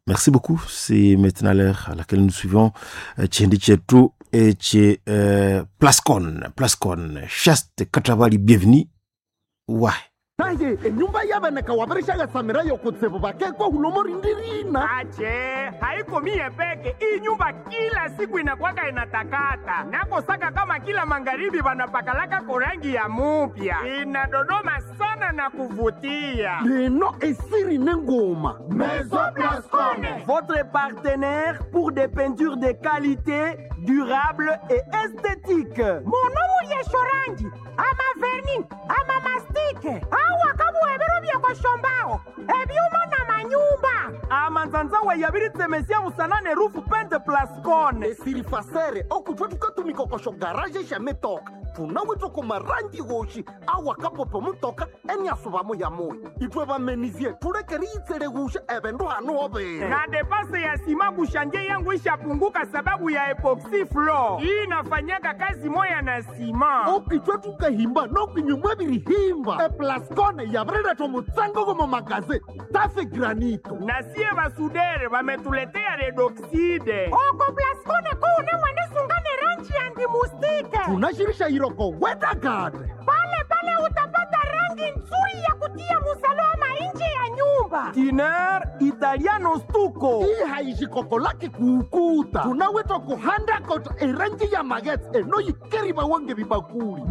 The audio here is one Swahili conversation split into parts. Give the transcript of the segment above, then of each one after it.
Merci beaucoup. C'est maintenant l'heure à laquelle nous suivons euh, Tchendi Tchetou et Tché euh, Plascon. Plascon. Chaste Katravali, bienvenue. Ouais. taye enyumba yaveneka wavirishaga samira yokutsivu vakekwa hulomori ndirina ache haiko mie peke hii nyumba kila siku inakwaka inatakata nakosaka kama kila magharibi vanapakalaka korangi ya mupya inadodoma sana na kuvutia leno esiri nengoma votre partenaire pour des peintures de qualité durable et esthétique monomu lyeshorangi ama verni ama mastike awa kabuhebero byekoshombaho ebyuma na manyumba amanzanzawe yabiritsemesia musanane rufu pente plascone esiri fasere okutwa tukatumikokosho garaje xa mitoka tunawitwa marangi goxi awakapopo mutoka eniasuvamo ya moya itwe vamenizie tulekeri yitsele guxa evendu hanu overa na depase ya sima kushanje yangu ishapunguka sababu ya epoxy floor hii inafanyaka kazi moya na sima okitwe tukahimba nokinyumwa virihimba eplascone yavireletwa mutsango gomo magaze tafe granito na sie basudere bametuletea redoxide oko plascone kuune mwenisungane rangi ya ndimustike tunaxirisha iroko wedagade pale pale utapata rangi nzuri ya kutia musalama nje ya nyumba tiner italiano stuko hii haixikoko lake kuukuta tunawitwa kuhandakota erangi ya magetse enoyikeriva wange vibakuli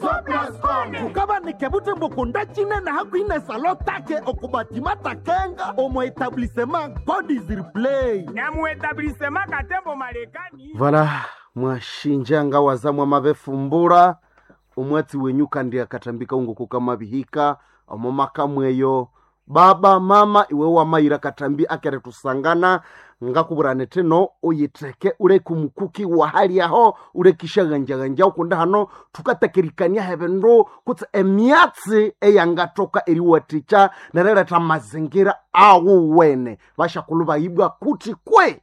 tukavanike vutembo cinene hakuine salo take okubatima takenga omo etablissement god is replay na muetablissema katembo marekani vala mwashinjanga wazamwa mavefumbura umwatsi wenyu kandi akatambika unguku kama vihika omo makamweyo baba mama iwe wamayira katambi akere tusangana ngakuvurane teno uyiteke ule kumukuki wa hali yaho ule kishaganjaganja ukunda hano tukatekerikania hevendu kutse emyatsi eyangatoka eriwaticha nereleta mazingira awu wene vashakulu vaibwa kuti kwe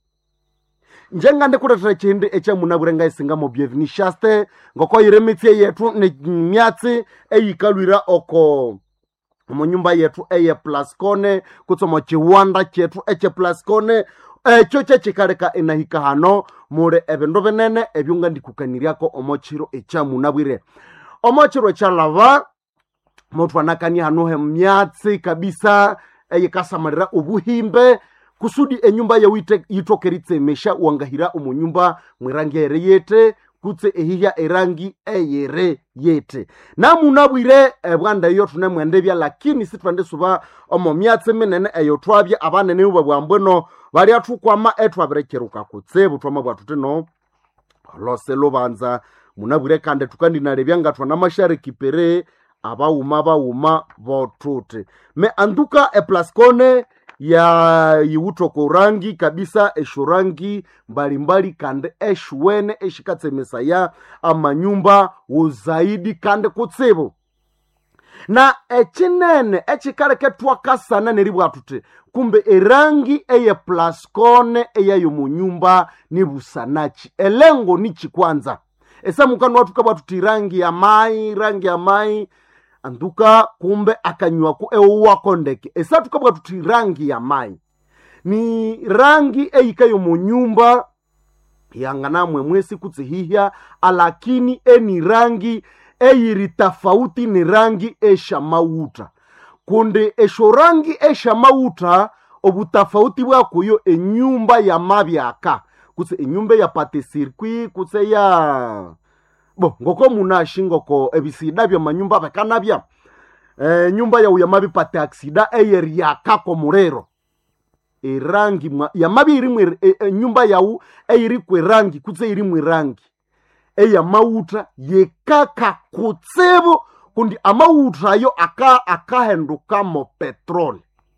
njenga ndikuletera chindi echamunavurenga isingamo byevini shaste ngokoyire mitsie yetu ni myatsi eyikalwira oko munyumba yetu eye plascone kutsomo chiwanda chetu eche plascone echo chechikaleka inahika hano muli evindu vinene ebyunga ndikukaniriako omo chiro echamunabwire omo chiro echalava mutu anakania hano he myatsi kabisa eyikasamalira obuhimbe kusudi enyumba yau ite- yitokeritsemesha wangahira omunyumba mwirangi ere yete kutse ehihya erangi eyere yete namunabwire ebwanda eyo tunemwendebya lakini sitwandisuba omo myatsi minene eyo twabya abanene uba bwambweno balya thukwama etwabirekeruka kutsibu twama bwathu tino lose lubanza munabwire kandi tukandinalebya nga twana mashariki pere abawuma bawuma botuti me anduka eplascone ya yiwutoko rangi kabisa eshurangi mbalimbali kandi eshuwene eshikatsemesaya amanyumba wuzaidi kandi kutsibu na echinene echikaleke twakasana neribwa tuti kumbe erangi eye plascone eyayo munyumba ni busanachi elengo ni chikwanza esamukanu watu kabwa tuti rangi ya mai rangi ya mai anduka kumbe akanywaku ewuwako ndeke esatu kabwa tuti rangi ya mai ni rangi eyikayo munyumba yanganamwe mwesi kutsihihya alakini eni rangi eyiri tafauti ni rangi eshamauta kundi esho rangi eshamauta obutafauti bwakuyo enyumba ya mabyaka kutse enyumba ya pate circuit kutse ya bo ngoko munashi ngoko ebisida bya manyumba bekanabya e, nyumba yau yamabipate aksida eyeri yakako murero erangi mwa yamabi irimwe e, e, nyumba yau eyiri kwe rangi kutse irimwe rangi eyamauta yekaka kutsibu kundi amauta ayo aka akahendukamo petroli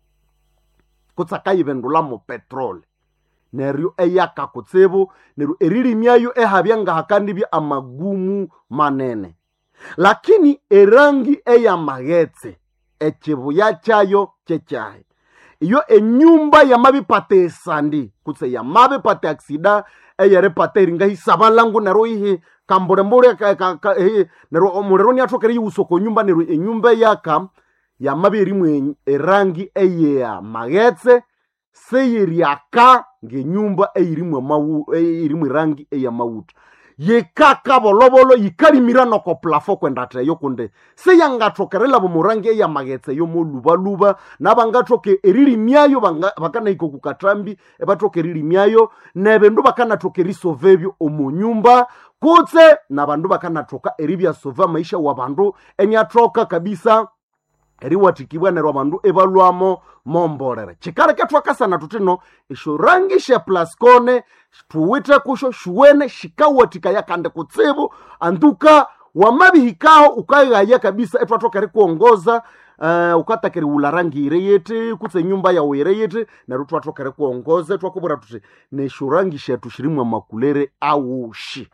kutse akayivendulamo petroli neryo eyaka kutsibu neryo eririmyayo ehabya ngahakandibya amagumu manene lakini erangi eyamaghetse echibuya kyayo kyekyahi iyo enyumba yamabipata esandi kutse yamabipata aksida eyeripata eringa hisabalangu neryo ihi kambulembule neryo omuliro niathokere yiwusoko nyumba neryo enyumba yaka yamabya erimu erangi eyeya maghetse seyeryaka ngenyumba eyirimwe mawu eyirimwe rangi eyamawuta yekaka bolobolo yikalimira noko plafo kwendateyo kunde seyangathokerela bomurangi eyamaghetse yo molubaluba nabangathoke erilimyayo banga- bakanaiko kukatrambi ebathoka erilimyayo nebindu bakanathoka erisova ebyo omunyumba kutse nabandu bakanathoka eribyasova maisha wa bandu enyathoka kabisa eriwathikibwa neryo abandu ebalwamo mombolere kikaleke twakasana tutino esyo rangi sha plaskone tuwithe kusho shuwene shikawathikaya kandi kutsibu anduka wamabihikaho ukaghaya kabisa etwathoka erikuongoza Uh, ukatakiri wula rangi ire yete kutse nyumba yawu ire yete neryo twathoka erikuongoza twakubwira tuthi nesyo rangi shethu shirimwe amakulere awushi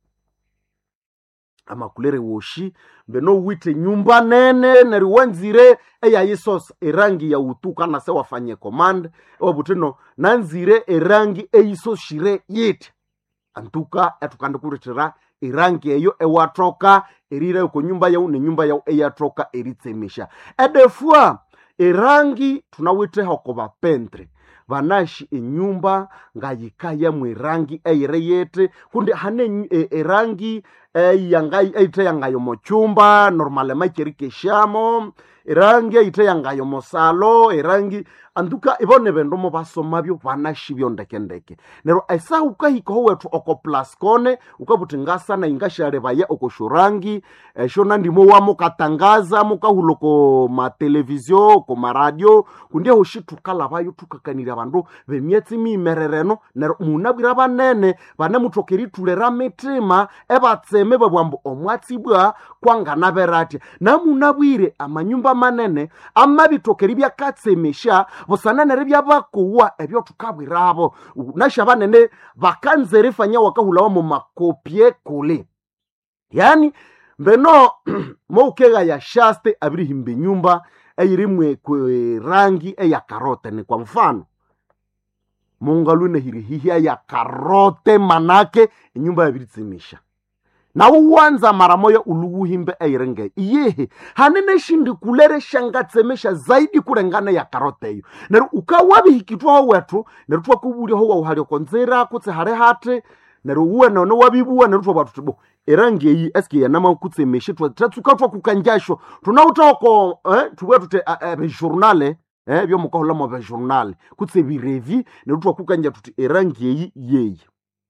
amakulere woshi mbeno wite nyumba nene neryo wanzire eyayisosa erangi ya utuka nase wafanye command ewabutino nanzire erangi eyisoshire yiti antuka etukandikulithira erangi eyo ewathoka erira oko nyumba yau nenyumba yau eyathoka eritsemisha edefua erangi tunawithe oko bapentre banashi enyumba ngayikaya mwerangi eyire yete kundi hane enyu- e- erangi eyanga eyithe yangayo mochumba normale macherikeshamo erangi eyithe yangayo mosalo erangi anduka ibone bindu mubasomabyo banashi byondekendeke neryo esaha ukahikaho wethu oko plaskone ukabuthi ngasana ingashalebaya oko shurangi esho nandimo wamukatangaza mukahula oko matelevizio oko maradio kundiaho shi tukalabayo tukakanira abandu bemyetsi mimerereno neryo munabwira banene bane muthoka eritulera mitima ebatseme babwambu omwatsibwa kwanganaberatya namunabwire amanyumba manene amabithoka eribyakatsemesha busananere byabakuwa ebyo tukabwirabo nasha banene bakanza erifanya wakahulawa mu makopye kule yani mbeno moukega ya shaste abirihimba enyumba eyirimwe kwe rangi eya karote ni kwa mfano mungalwine hirihihia ya karote manake enyumba yabiritsimisha nawo wanza mara moya uluwuhimbe eirenge iyehe hanene shindi kulere shangatsemesha zaidi kulengana ya karote eyo neryo ukawabihikitwaho wethu neryo twakubulyaho wauhalya konzera kutse hali hati neryo uwe none wabibuwa neryo twabwa tuti bo erangi eyi eske yanama kutsemeshe tatsuka twakukanjasho tunautoko eh, tubwa tuti bejournale eh, byomukahulamo bejournale kutse birevi neryo twakukanja tuti erangi eyi yeyi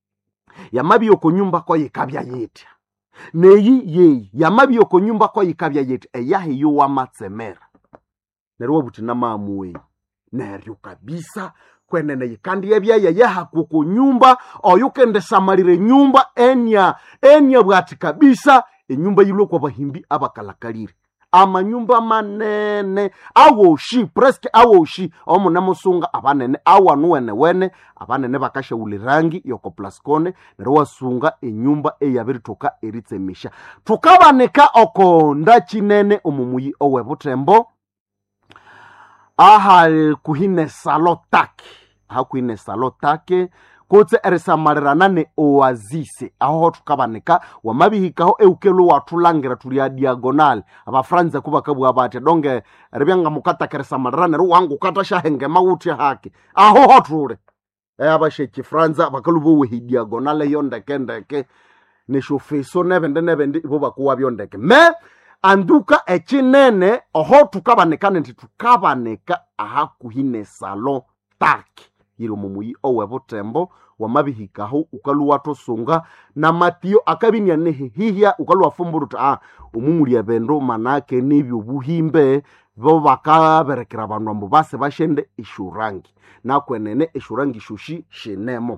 yamabi oko nyumba ko yikabya yetya neyi yeyi yamabi oko nyumba ko yikabya yetya eyahe yo wamatsemera neryo wabuthi namaamuweyi neryo kabisa kwenene yikandi ebyaya yahakuku nyumba oyo kendesamalire nyumba enya enya bwati kabisa enyumba yilwe kwa bahimbi abakalakalire amanyumba manene awoshi preske awoshi omunemusunga abanene awanu wene wene abanene bakashawulirangi yoko plaskone neryo wasunga enyumba eyabirithoka eritsemisha thukabanika oko ndakinene omumuyi owebuthembo aha kuhine salo take aha kuhine salo take kutse erisamalirana ne oasise aho thukabanika wamabihikaho eukelu wathulangira tuli a diagonal abafranza kubakabwa batya donge ribyanga mukataka erisamalira neryo wangu katashahenge mawuthi hake aho hothule abasheki franza bakalubowehi diagonal eyo ndekendeke neshofeso nebende nebende ibo bakuwa byondeke me anduka ekinene oho thukabanika nindi thukabanika ahakuhi ne salo taki yiri omumuyi owebutembo wamabihikaho ukaluwathosunga namatiyo akabinia nehihihya ukaluwafumbula uthi ah omumuli ebindu manake nebyobuhimbe bo bakaberekera abandu ambu base bashende eshurangi nakwenene eshurangi shushi shinemo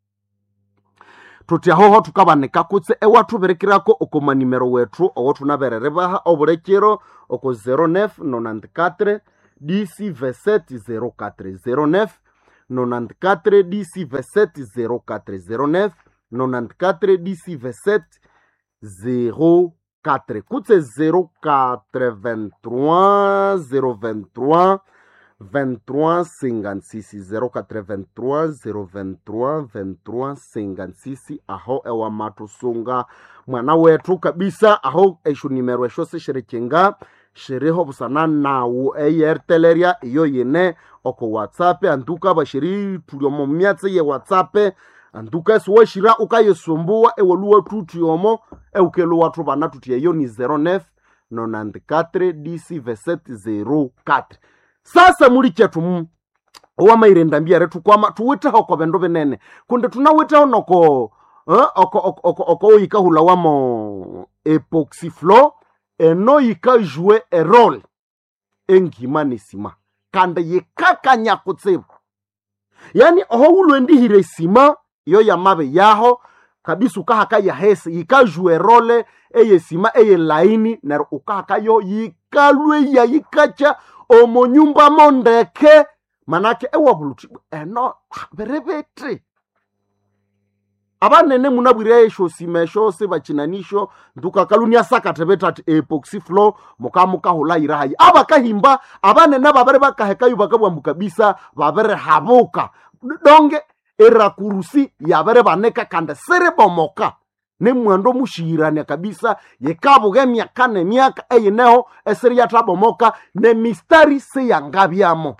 tuti ahoho thukabanika kutse ewathuberekirako oko manimero wethu owo thunaberere baha obulekero oko 0994 dc 2704 09 94 dc 2704 09 94 dc 2704 kutse 083 023 23 56 083 023 23 56 aho ewamathusunga mwana wethu kabisa aho esho nimero esho sesherekenga shiriho busana nawu eyerteleria iyo yine oko whatsapp antuka bashiri tuliomo myatse ye whatsapp antuka esiwashira ukayesumbuwa ewoluwa tutiomo eukelu watu bana tutieyo ni 09 94 dc verset 04 sasa muli chetu mu owamairenda mbiare tukwama tuwiteho ko bendo binene kunde tunawiteho noko eh, oko oko oko oko oyika hula wamo epoxyflow eno yika jue erole engima nisima kande yikakanya kutsibu yani oho ulwendihire sima iyo yamabe yaho kabisa ukahaka yahese yikajue role eye sima eye laini nero ukahaka yo yikalwe ya yikacha omo nyumba mondeke manake ewabuluti eno berebete abanene munabwire esho sima esho sebachinanisho ntukakalunia sakatebeta ati epoxy flow mukamukahula hayi abakahimba abanene babere bakahekayo bakabwambu kabisa babere habuka donge erakurusi yabere baneka kande sere bomoka ne mwando mushirania kabisa yekabuga emyaka nemyaka eyineho eseri yatabomoka ne mistari seyangabyamo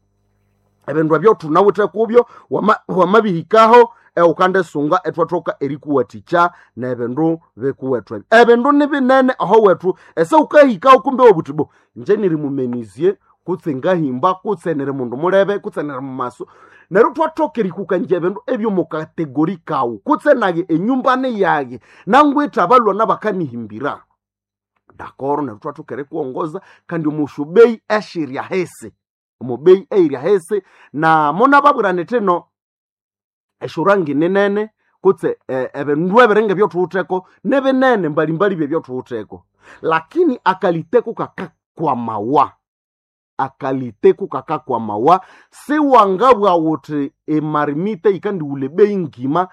ebindu ebyo tunawithe kubyo wama- wamabihikaho eukande sunga etwathoka erikuwathikya nebindu bikuwethu ebyo ebindu nibinene aho wethu ese ukahikaho kumbe wobutibo nje niri mumenizie kutse ngahimba kutse niri mundu mulebe kutse niri mumaso neryo twathoka erikukanja ebindu ebyo mukategori kawu kutse naye enyumbane yaye nangwitha abalwana bakanihimbira dakoro neryo twathoka erikuwongoza kandi omushubeyi eshirya hesi omubeyi eirya hesi na munababwirane thino eshurangi ninene kutse eh, ebindu ebiringa byothuwutheko nibinene mbalimbali byebyothuwutheko lakini akaliteku kakakwamawa akaliteku kakakwamawa siwangabwa wuthi emarimite ikandiwule beyi ngima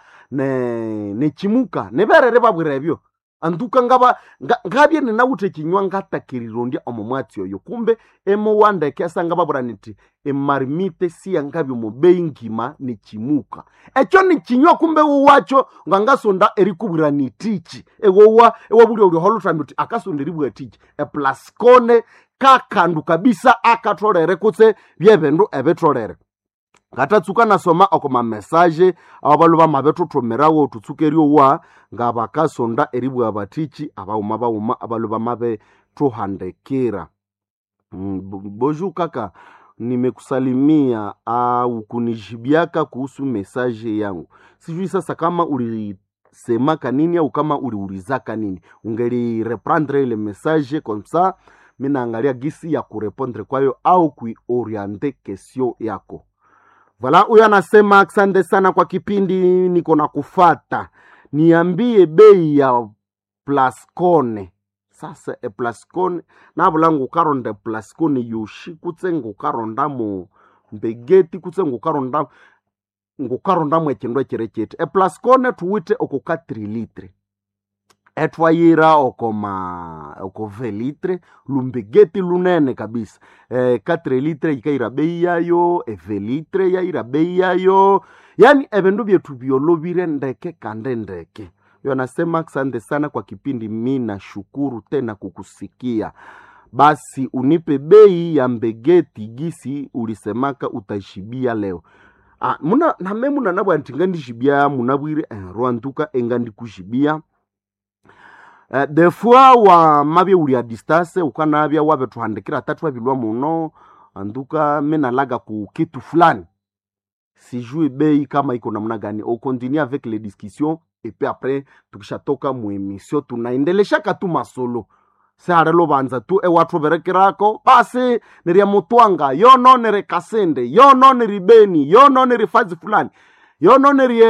ne nechimuka niberere babwira ebyo anduka ngaba nga- ngabye ninawutha ekinywa ngatakirirondia omo mwatsi oyo kumbe emuwandeke asanga babwira niti emarimite siyangabya omubeyi ngima nechimuka ekyo nikinywa kumbe wuwacho ngangasonda erikubwira nitichi ewowa ewabulya uli holuthambi uti akasonda eribwa tichi eplascone kakandu kabisa akatholere kutse byebindu ebitholere ngatatsuka nasoma oko mamesaje abo balu bamabethuthumirawo tutsukeryowa nga bakasonda eribwa batichi abauma bauma abalu bamabethuhandikira Mm, bo- bonjour kaka nimekusalimia au kunijibiaka kuhusu mesaje yangu sijui sasa kama ulisemaka nini au kama uliulizaka nini ungelireprendre ile message comme ça mi naangalia gisi ya kurepondre kwayo au kuioriente kesio yako Vala, huyo anasema asante sana kwa kipindi, niko na kufata, niambie bei ya Plascone. Sasa e Plascone nabula ngukaronda Plascone yoshi kutse ngukaronda mu mbegeti kutse ngukaronda ngukaronda mu ekindu ekirekiti e Plascone tuwite oko 4 litre etwayira oko ma oko ve litre lumbegeti lunene kabisa eh, 4 litre yikaira bei yayo eve litre yaira bei yayo yani ebindu byetu byolobire ndeke kande ndeke yo anasema asante sana kwa kipindi mi nashukuru tena kukusikia basi unipe bei ya mbegeti gisi ulisemaka utashibia leo ah, muna name muna nabwa ntinga ndishibia munabwire eh, rwantuka enga ndikushibia Uh, de fois wa mabye uli a distance ukanabya wabethuhandikira tatu wabilwa muno anduka menalaga ku kitu fulani sijui bei kama iko namna gani on continue avec les discussions et puis après tukishatoka mu emission tunaendeleshaka tu masolo sehare lovanza tu ewathu berekirako basi nirya mutwanga yono niri kasende yono niri beni yono niri fazi fulani yono niri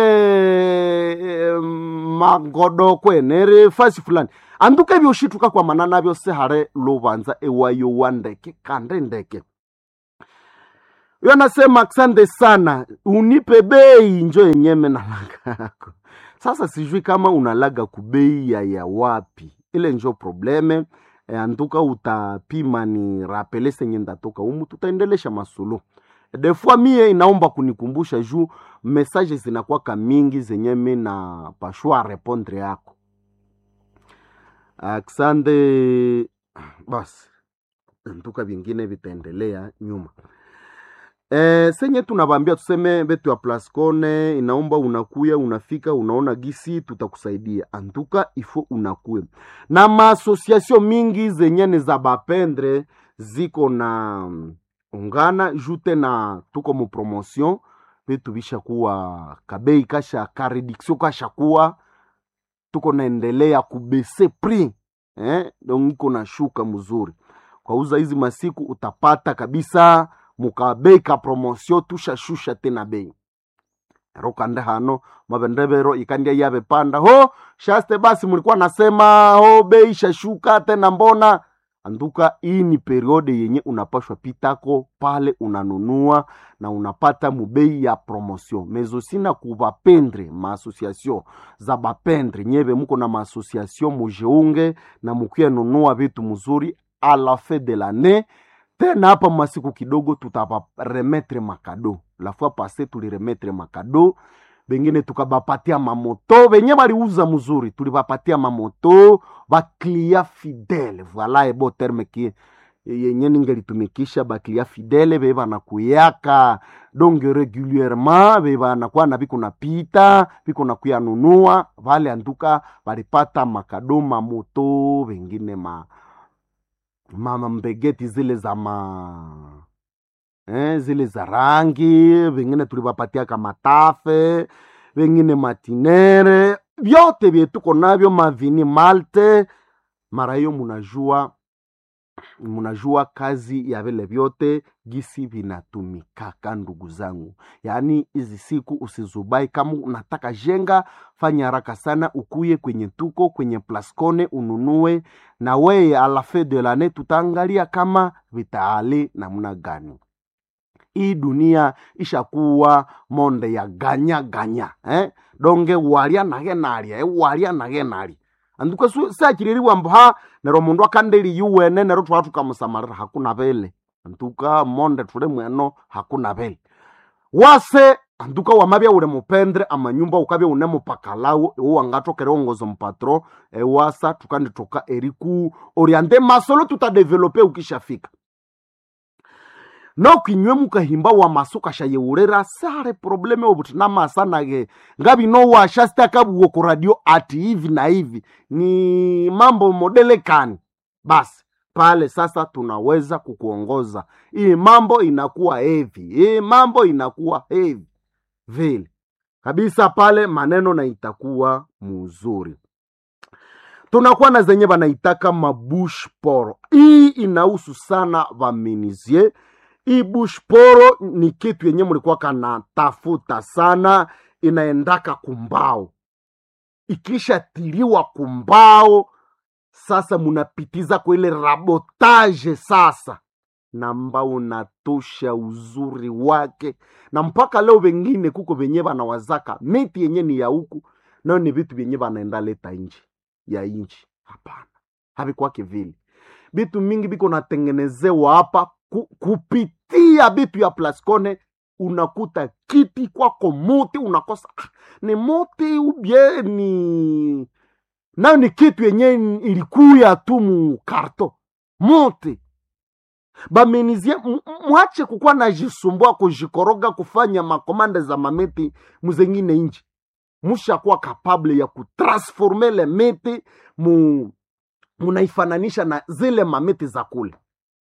eh, magodokwe niri fasi fulani anduka ebyoshituka kwamana nabyo sehare lovanza ewayo wa ndeke kande ndeke yo anasema asante sana unipe bei njo yenyeme nalaga yako sasa sijui kama unalaga kubei ya ya wapi ile njo probleme e, antuka utapima ni rapele senye ndatoka umu tutaendelesha masulu defua mie inaomba kunikumbusha juu mesaje zinakwaka mingi zenye mi na pashua repondre yako aksande basi ntuka vingine vitaendelea nyuma e, senye tunavambia tuseme betu ya plascone inaomba unakuya unafika unaona gisi tutakusaidia antuka ifo unakuya na maasosiasio mingi zenye ni za bapendre ziko na mm, ungana jute na tuko mu promotion vitu vishakuwa kabei kasha kareduction kashakuwa tuko naendelea kubese prix eh, donc iko na shuka mzuri kwauza hizi masiku utapata kabisa mukabei ka promotion tushashusha tena bei ero kande hano mavendevero ikandia yave panda ho shaste basi mlikuwa nasema ho bei shashuka tena mbona anduka hii ni periode yenye unapashwa pitako pale unanunua na unapata mubei ya promotion mezosina kuvapendre maasociation za bapendre nyeve muko na maasociation mujiunge na mukuya nunua vitu mzuri a la fin de l'année tena hapa masiku kidogo tutabaremetre makado la fois passe tuliremetre makado bengine tukabapatia mamoto benye baliuza mzuri tulibapatia mamoto baklia fidele voila ebo terme ki yenye ningelitumikisha baklia fidele be banakuyaka donc regulierement be banakuwa na biko napita biko nakuya nunua vale anduka balipata makado mamoto bengine ma mama mbegeti zile za ma eh, zile za rangi vengine tulivapatia kamatafe vengine matinere vyote vyetuko navyo mavini malte mara hiyo munajua munajua kazi ya vile vyote gisi vinatumikaka ndugu zangu yaani hizi siku usizubai kama unataka jenga fanya haraka sana ukuye kwenye tuko kwenye plascone ununue na weye ala fin de lane tutaangalia kama vitaali namna gani hii dunia ishakuwa monde ya ganya ganya eh? donge walia nage nalia eh? walia nage nalia anduka sakiririwa mba nero mundu akandeli yuwene nero twala tukamusamarira hakuna vele antuka monde tule mweno hakuna vele wase antuka wamabya ule mupendre amanyumba ukabya une mupakalawo iwo wangatokere ongozo mpatro ewasa tukanditoka eriku oriente masolo tutadevelope ukishafika nokinywe mukahimba wa maso kashayeurera sare probleme obuti namasanage ngabino washasta kabuwo ku radio ati hivi na hivi ni mambo modelekani basi pale sasa tunaweza kukuongoza hii mambo inakuwa hevi hii mambo inakuwa hevi vile kabisa pale maneno na itakuwa muzuri tunakuwa na zenye banaitaka mabush poro hii inahusu sana vaminizie hii bush poro ni kitu yenye mlikuwa kana tafuta sana inaendaka kumbao ikishatiliwa kumbao sasa munapitiza kwa ile rabotage sasa na mbao unatosha uzuri wake na mpaka leo wengine kuko venye banawazaka miti yenye ni ya huku nayo ni vitu vyenye banaenda leta nje ya nchi hapana havikwake vile vitu mingi biko natengenezewa hapa ku, kupitia bitu ya plascone unakuta kiti kwako muti unakosa ah, ni muti ubye ni nayo ni kitu yenye ilikuya tu mu karto muti bamenizie m- m- mwache kukuwa najisumbua kujikoroga kufanya makomande za mamiti muzengine nji mushakuwa kapable ya kutransforme le miti mu munaifananisha na zile mamiti za kule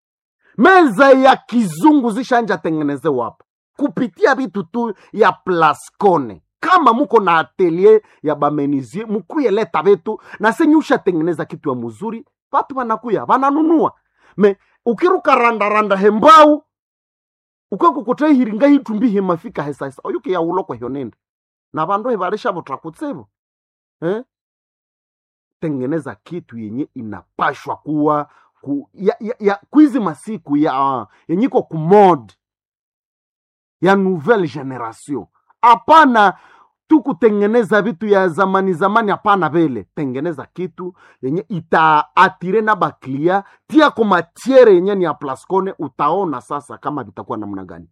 meza ya kizungu zishanja tengenezewa hapa kupitia vitu tu ya plascone kama muko na atelier ya bamenizie mukuye leta vitu na senye ushatengeneza kitu ya muzuri watu wanakuya wananunua me ukiruka randaranda hembau ukakukutei hiringa hitumbi himafika hesaisa oyuke ya uloko hyonende na vandu hivarisha vutrakutsivo eh? tengeneza kitu yenye inapashwa kuwa ku, ya, ya, ya kwizi masiku ya uh, yenyiko kumod ya nouvelle generation hapana tu kutengeneza vitu ya zamani zamani hapana vile tengeneza kitu yenye itaatire na baklia tia ko matiere yenye ni ya plascone utaona sasa kama vitakuwa namna gani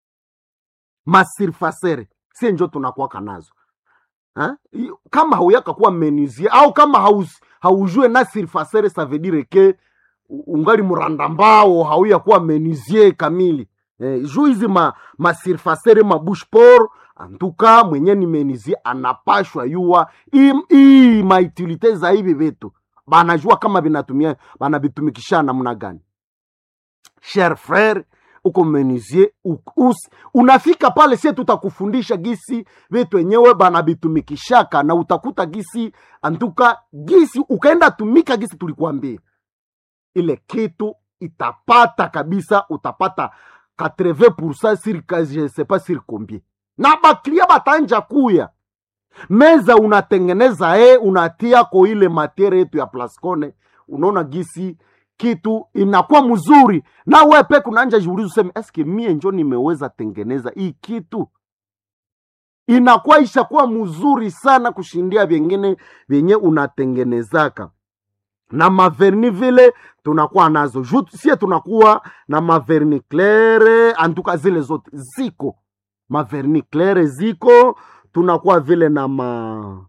masirfasere sie njo tunakuwaka nazo ha? I- kama hauyaka kuwa menuisier au kama haus, haujue na surfacere ça veut dire que ungali muranda mbao hauya kuwa menizie kamili eh, juu hizi ma, masirfasere mabushpor antuka mwenye ni menizie anapashwa yuwa hii maitilite za hivi vitu banajua kama vinatumia banavitumikisha namna gani cher frere uko menizie us, unafika pale sie tutakufundisha gisi vitu wenyewe banavitumikishaka na utakuta gisi antuka gisi ukaenda tumika gisi tulikuambia ile kitu itapata kabisa utapata 80% sur je sais pas sur combien na baklia batanja kuya meza unatengeneza e unatia ko ile materia yetu ya plascone unaona gisi kitu inakuwa mzuri na we peke unaanja jiuliza useme eske mie njo nimeweza tengeneza hii kitu inakuwa ishakuwa mzuri sana kushindia vyengine vyenye unatengenezaka na maverni vile tunakuwa nazo Ju, sie tunakuwa na maverni claire antuka zile zote ziko maverni claire ziko tunakuwa vile na ma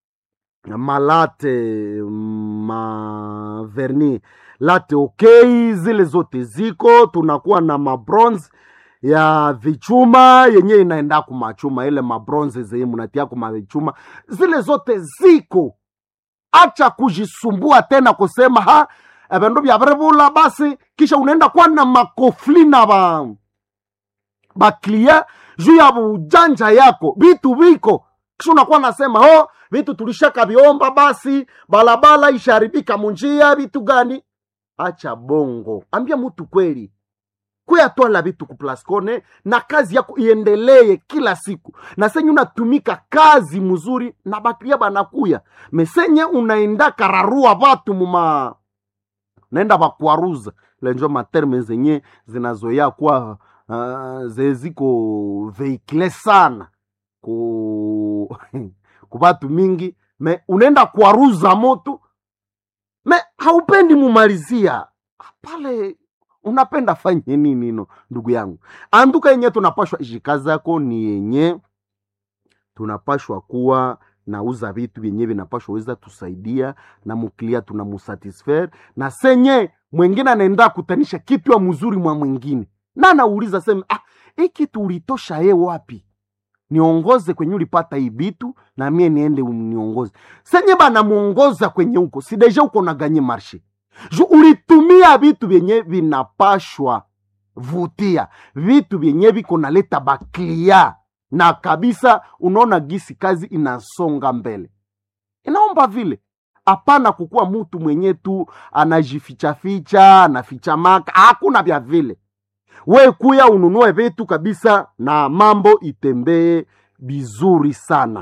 malate maverni late okay zile zote ziko tunakuwa na mabronze ya vichuma yenye inaenda kumachuma ile mabronze zenye munatia kumavichuma zile zote ziko acha kujisumbua tena kusema ha evindu vyavirivula basi kisha unaenda kuwa na makofli na ba baklia juu ya ujanja yako vitu viko kisha unakuwa nasema ho vitu tulishaka viomba basi balabala isharibika munjia vitu gani acha bongo ambia mutu kweli kuyatwala vitu kuplascone na kazi yako iendelee kila siku na senye unatumika kazi mzuri na bakria banakuya mesenye unaenda kararua vatu muma naenda bakwaruza lenjo materme zenye zinazoya kuwa uh, zeziko veikle sana ku ku batu mingi me unaenda kwaruza moto me haupendi mumalizia pale unapenda fanye nini no ndugu yangu anduka yenye tunapashwa ishikazi yako ni yenye tunapashwa kuwa nauza vitu vyenye vinapashwa weza tusaidia na muklia tunamusatisfaire na senye mwengine anaenda kutanisha kitu ya mzuri mwa mwingine na anauliza sema ah, hii kitu ulitosha ye wapi niongoze kwenye ulipata hii vitu na mie niende niongoze senye banamuongoza kwenye huko sideja uko naganye marshe ju ulitumia vitu vyenye vinapashwa vutia vitu vyenye viko naleta baklia na kabisa unaona gisi kazi inasonga mbele inaomba vile hapana kukuwa mutu mwenye tu anajifichaficha anaficha maka hakuna vya vile we kuya ununue vitu kabisa na mambo itembee vizuri sana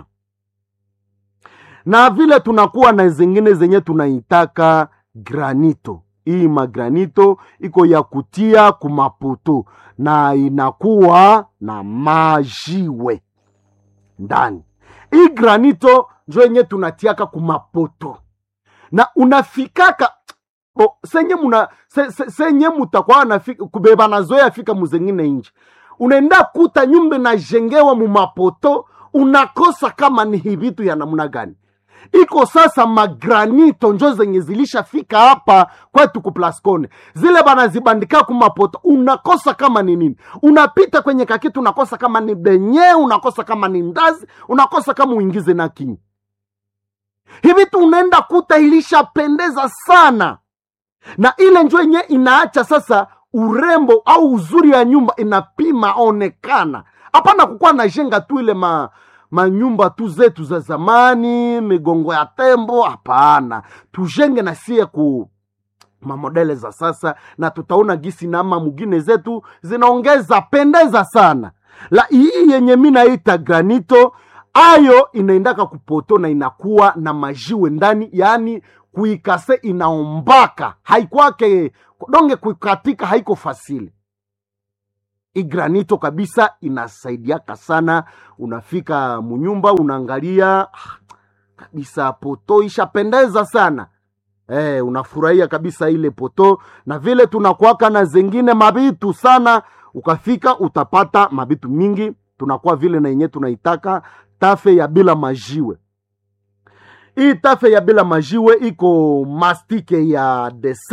na vile tunakuwa na zingine zenye tunaitaka granito hii magranito iko ya kutia kumaputu na inakuwa na majiwe ndani hii granito njo yenye tunatiaka kumapoto na unafikaka bo, senye muna se, se, senye mutakuwa nafika kubeba nazoya fika muzengine nje unaenda kuta nyumba najengewa mumapoto unakosa kama ni hivitu ya namna gani iko sasa magranito njo zenye zilishafika hapa kwetu kuplascone zile banazibandika kumapoto unakosa kama ni nini unapita kwenye kakitu unakosa kama ni benye unakosa kama ni ndazi unakosa kama uingize na kinyi hivi tu unaenda kuta ilishapendeza sana na ile njo yenye inaacha sasa urembo au uzuri ya nyumba inapima onekana hapana kukuwa najenga tu ile ma manyumba tu zetu za zamani migongo ya tembo hapana tujenge na sie ku mamodele za sasa na tutaona gisi nama mugine zetu zinaongeza pendeza sana la hii yenye mi naita granito ayo inaendaka kupoto na inakuwa na majiwe ndani yaani kuikase inaombaka haikwake donge kuikatika haiko fasili igranito kabisa inasaidiaka sana unafika munyumba unaangalia ah, kabisa poto ishapendeza sana eh, unafurahia kabisa ile poto na vile tunakuaka na zengine mabitu sana ukafika utapata mabitu mingi tunakuwa vile na yenye tunaitaka tafe ya bila majiwe hii tafe ya bila majiwe iko mastike ya dese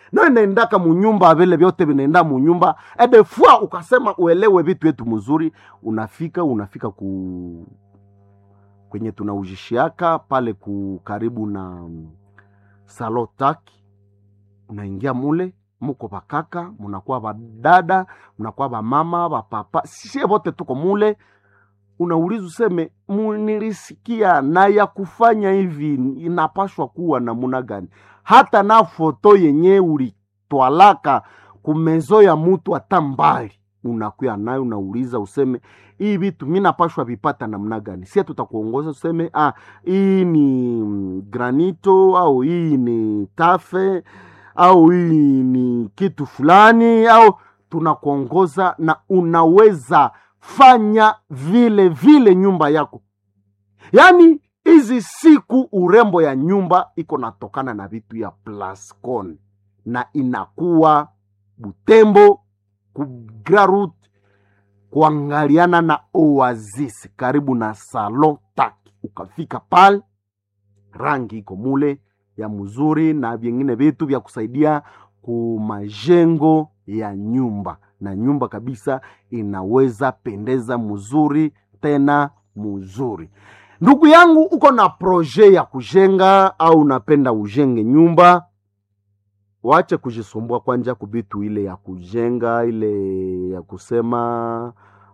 no inaendaka munyumba vile vyote vinaenda munyumba edefua ukasema uelewe vitu yetu mzuri unafika unafika ku kwenye tunaujishiaka pale ku karibu na mm, salotaki unaingia mule muko bakaka munakuwa badada munakuwa bamama bapapa sie vote tuko mule unauliza useme munilisikia na ya kufanya hivi inapashwa kuwa namuna gani hata na foto yenye ulitwalaka kumezo ya mutu hata mbali unakuya nayo unauliza useme hii vitu mi napashwa vipata namna gani sie tutakuongoza useme ah, hii ni mm, granito au hii ni tafe au hii ni kitu fulani au tunakuongoza na unaweza fanya vile vile nyumba yako yaani hizi siku urembo ya nyumba iko natokana na vitu ya plascon na inakuwa butembo kugrarut kuangaliana na oasis karibu na salon taki ukafika pale rangi iko mule ya mzuri na vingine vitu vya kusaidia kumajengo ya nyumba na nyumba kabisa inaweza pendeza mzuri tena mzuri ndugu yangu uko na proje ya kujenga au unapenda ujenge nyumba wache kujisumbua kwanja kubitu ile ya kujenga ile ya kusema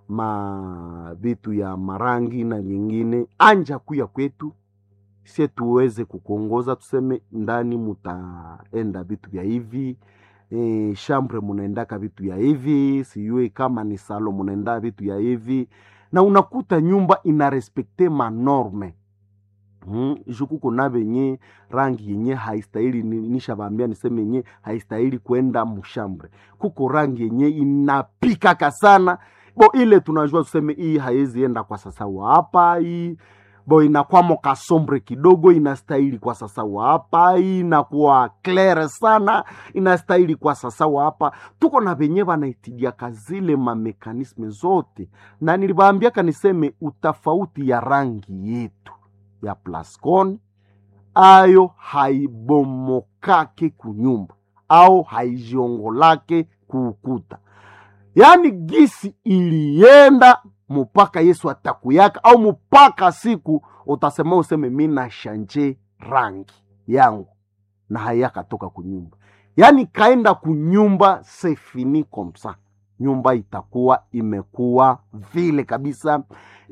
ma vitu ya marangi na vingine anja kuya kwetu sie tuweze kukuongoza tuseme ndani mutaenda vitu vya hivi e, shambre munaendaka vitu ya hivi sijui kama ni salo munaenda vitu ya hivi na unakuta nyumba inarespekte manorme Hmm, jukuko na venye rangi yenye haistahili ni- nishavambia niseme yenye haistahili kwenda mushambre kuko rangi yenye inapikaka sana bo ile tunajua tuseme hii haiwezi enda kwa sasa wa hapa hii bo inakwamo kasombre kidogo inastahili kwa sasa wa hapa hii inakuwa claire sana inastahili kwa sasa wa hapa tuko na venye vanaitidiaka zile mamekanisme zote na nilivaambiaka niseme utafauti ya rangi yetu ya plascon ayo haibomokake kunyumba au haijiongolake kuukuta yaani gisi ilienda mpaka yesu atakuyaka au mpaka siku utasema useme mi nashanje rangi yangu na hayakatoka kunyumba yaani kaenda kunyumba sefini komsa nyumba itakuwa imekuwa vile kabisa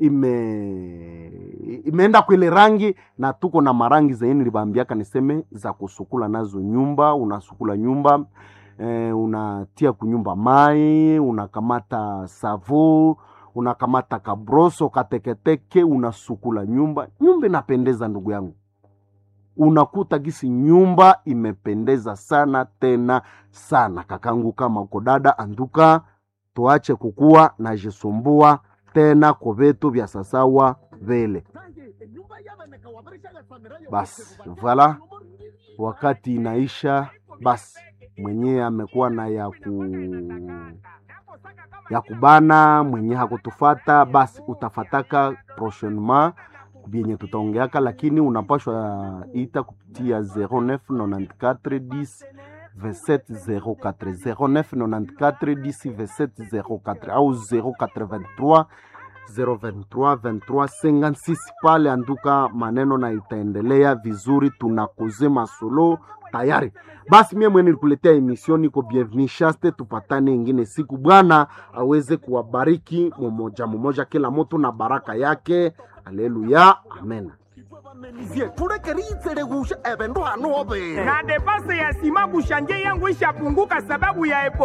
ime imeenda kwile rangi na tuko na marangi zenye nilibambiaka niseme za kusukula nazo nyumba unasukula nyumba eh, unatia kunyumba mai unakamata savo unakamata kabroso kateketeke unasukula nyumba nyumba inapendeza ndugu yangu unakuta gisi nyumba imependeza sana tena sana kakangu kama uko dada anduka tuache kukuwa na jisumbua tena kwa vitu vya sasawa vile basi vala wakati inaisha basi mwenyewe amekuwa na ya ku ya kubana mwenye hakutufata basi utafataka prochainement vyenye tutaongeaka lakini unapashwa ita kupitia 0994 2704 0994 au 083 023 23 56 pale anduka maneno na itaendelea vizuri tunakoze masolo tayari basi mie mwe nilikuletea emission niko bienveni shaste tupatane ingine siku bwana aweze kuwabariki mumoja mumoja kila mtu na baraka yake aleluya amen bamenizie tulekeritselegusha ebendu hano obere na depase ya sima kushanje yangu ishapunguka sababu ya epo